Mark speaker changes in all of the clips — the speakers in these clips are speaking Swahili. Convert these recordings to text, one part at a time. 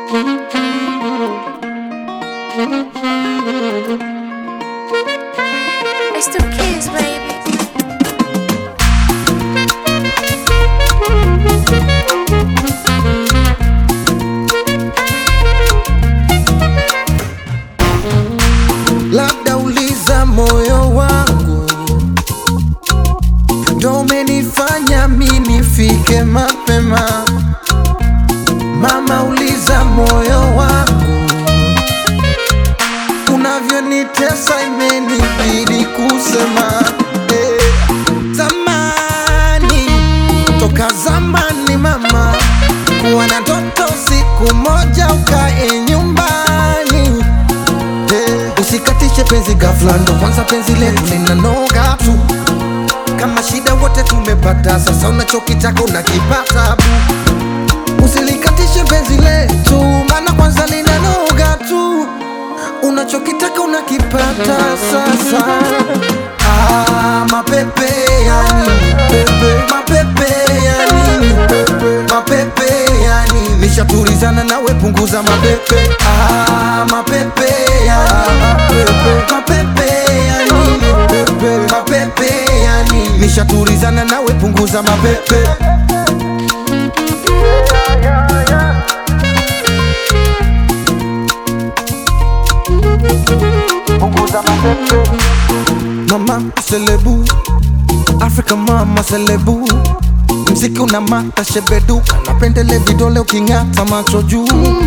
Speaker 1: It's the kids, baby.
Speaker 2: labda uliza moyo wangu ndo umenifanya mi nifike mapema. Mama, uliza moyo wangu unavyonitesa, imenibidi kusema eh. Zamani, toka zamani mama, kuwa na ndoto siku moja ukae nyumbani Eh, Usikatishe penzi ghafla, ndo kwanza penzi letu linanoga tu. Kama shida wote tumepata, sasa unachokitaka unakipata bu. Usilikatishe penzi letu, maana kwanza linanoga tu. Unachokitaka unakipata sasa. Ah, mapepe ya nini pepe, mapepe ya nini pepe, mapepe ya nini? Nishatulizana nawe, punguza mapepe. Ah, mapepe ya mapepe, mapepe ya nini pepe, mapepe ya nini? Nishatulizana nawe, punguza mapepe. Mama selebu Afrika mama selebu Mziki una mata shebeduka Napendele vidole uking'ata macho juu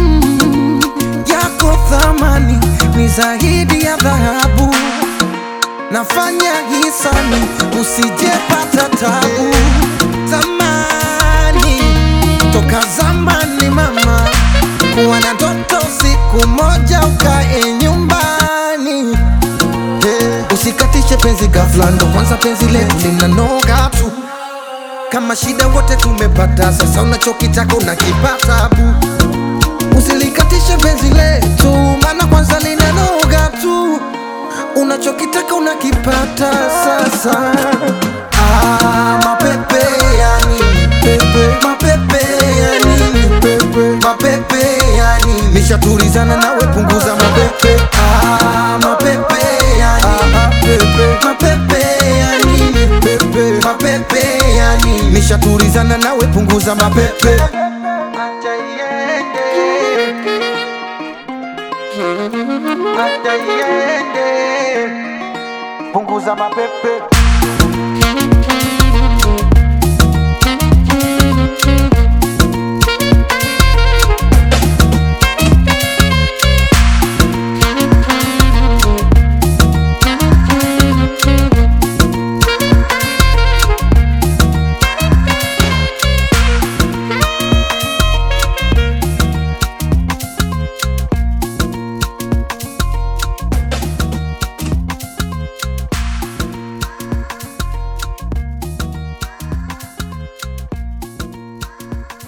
Speaker 2: Yako thamani ni zaidi ya dhahabu Nafanya hisani usijepata tabu Zamani toka zamani mama Kuwa na ndoto siku moja ukae nyumbani Eh, Usikatishe penzi ghafla, ndo kwanza penzi letu linanoga tu. Kama shida wote tumepata, sasa unachokitaka unakipata bu. Usilikatishe penzi letu, maana kwanza linanoga tu. Unachokitaka unakipata sasa. Ah, mapepe ya nini pepe, mapepe ya nini pepe, mapepe ya nini? Nishatulizana nawe, punguza mapepe. Ah, mapepe ya nini pepe, mapepe ya nini pepe, mapepe ya nini? Nishatulizana nawe, punguza mapepe. Acha iende, acha iende, punguza mapepe.